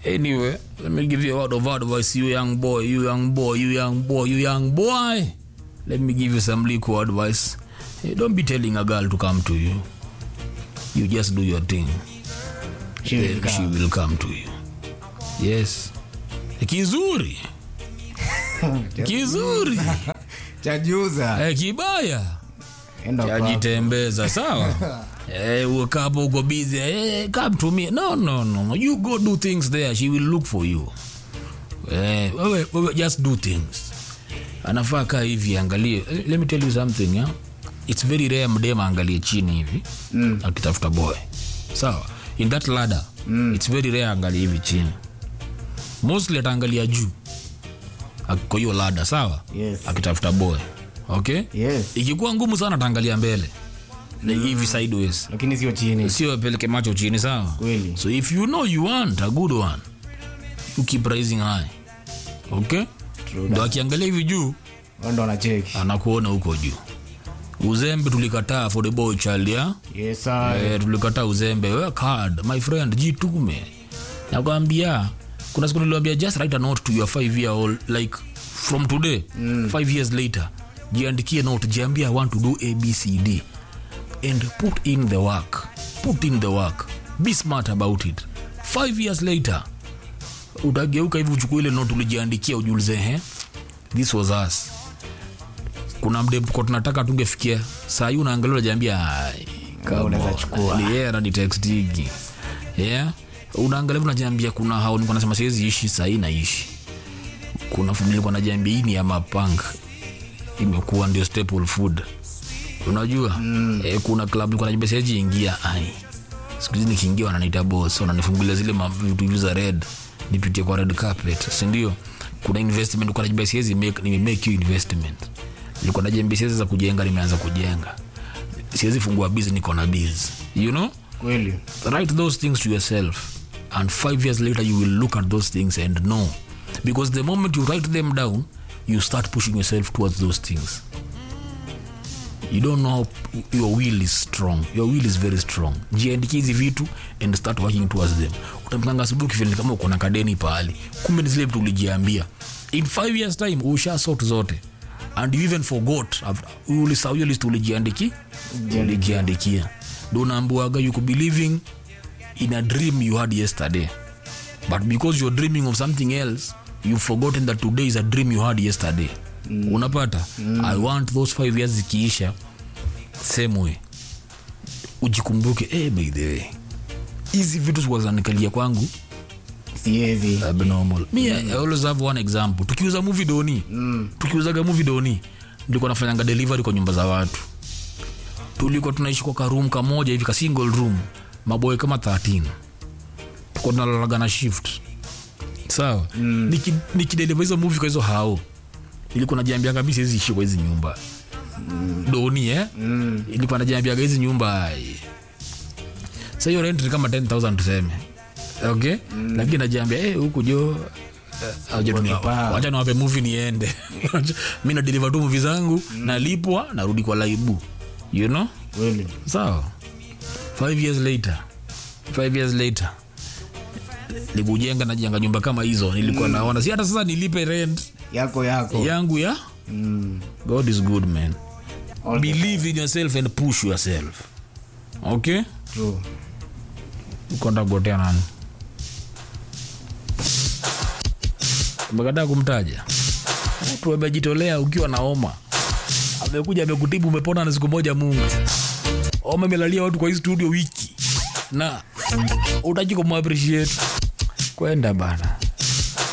Anyway, let me give you a word of advice, you young boy, you young boy, you young boy, you young boy. Let me give you some legal advice. Hey, don't be telling a girl to come to you. You just do your thing. She will Then she come. will come to you. Yes. Kizuri. Kizuri. chajuza Eh, kibaya. enda kwako. Yajitembeza, sawa? Eh, uka hapo uko busy. Eh, come to me. No, no, no. You go do things there. She will look for you. Eh, wewe, wewe just do things. Anafaa kaa hivi angalie. Eh, Let me tell you something, yeah? It's very rare mdem angalie chini hivi Mm. akitafuta boy. Sawa? In that ladder, it's very rare angalie hivi chini. Mostly ataangalia juu. Ak- Kwa hiyo ladder, sawa? Yes. Akitafuta boy. Okay? yes ikikuwa ngumu sana ataangalia mbele mm. hivi sideways lakini sio chini sio apeleke macho chini sawa Kweli. so if you know you want a good one you keep rising high okay True ndo akiangalia hivi juu Wao ndo wanacheki anakuona huko juu uzembe tulikataa for the boy child ya yes sir. eh, tulikataa uzembe work hard my friend jitume nakwambia kuna siku niliwambia just write a note to your five year old like from today mm. five years later jiandikie note jiambia i want to do abcd and put in the work put in the work be smart about it five years later utageuka hivi uchukua ile note ulijiandikia ujiulize he this was us kuna mdemko tunataka tungefikia saa hii unaangalia unajiambia "Ai, come unaweza on." chukua. Ni yeye ananitextigi yeah unaangalia unajiambia kuna hao nilikuwa nasema siwezi ishi saa hii naishi kuna food nilikuwa najiambia hii ni ya mapang imekuwa ndio staple food unajua mm. eh, kuna club nilikuwa najiambia siwezi ingia ai siku hizi nikiingia wananiita boss wananifungulia zile ma- vitu hivi za red nipitie kwa red carpet si ndio kuna investment nilikuwa najiambia siwezi make nime make you investment nilikuwa najiambia siwezi za kujenga nimeanza kujenga siwezi fungua biz niko na biz you know kweli write those things to yourself and five years later you will look at those things and know because the moment you write them down you start pushing yourself towards those things you don't know how your will is strong your will is very strong jiandikie hizi vitu and start working towards them utamkanga asubuhi ukifeel kama uko na kadeni pahali kumbe ni zile vitu ulijiambia in five years time usha sort zote and you even forgot after- ulisahau hiyo list ulijiandiki ulijiandikia ndo unaambiwaga you could be living in a dream you had yesterday but because you're dreaming of something else you've forgotten that today is a dream you had yesterday mm. unapata mm. i want those five years zikiisha same way ujikumbuke hey, by the way hizi vitu zikuwa zinanikalia kwangu siwezi abnormal me I, I always have one example tukiuza movie doni mm. tukiuzaga movie doni nilikuwa nafanyanga delivery kwa nyumba za watu tulikuwa tunaishi kwa karoom kamoja hivi ka single room maboy kama 13 tuko tunalalaga na shift sawa mm. nikideliver hizo movie kwa hizo hao ilikuwa najiambiaga mi siwezi ishi kwa hizi nyumba mm. doni eh? mm. ilikuwa najiambiaga hizi nyumba ai, sa hiyo rent ni kama 10000 tuseme okay mm. lakini najiambia eh, huku jo eh, acha tu ni- Wakipa. wacha niwape movie niende mi nadeliver tu movie zangu nalipwa narudi kwa laibu you know kweli sawa five years later five years later nikujenga najenga nyumba kama hizo nilikuwa naona si hata sasa nilipe rent yako yako yangu ya mm. god is good man All the believe in yourself and push yourself okay true ukonda kugotea nani umekataa kumtaja mtu amejitolea ukiwa na homa amekuja amekutibu umepona na siku moja mungu homa imelalia watu kwa hii studio wiki na utaki kumappreciate kwenda bana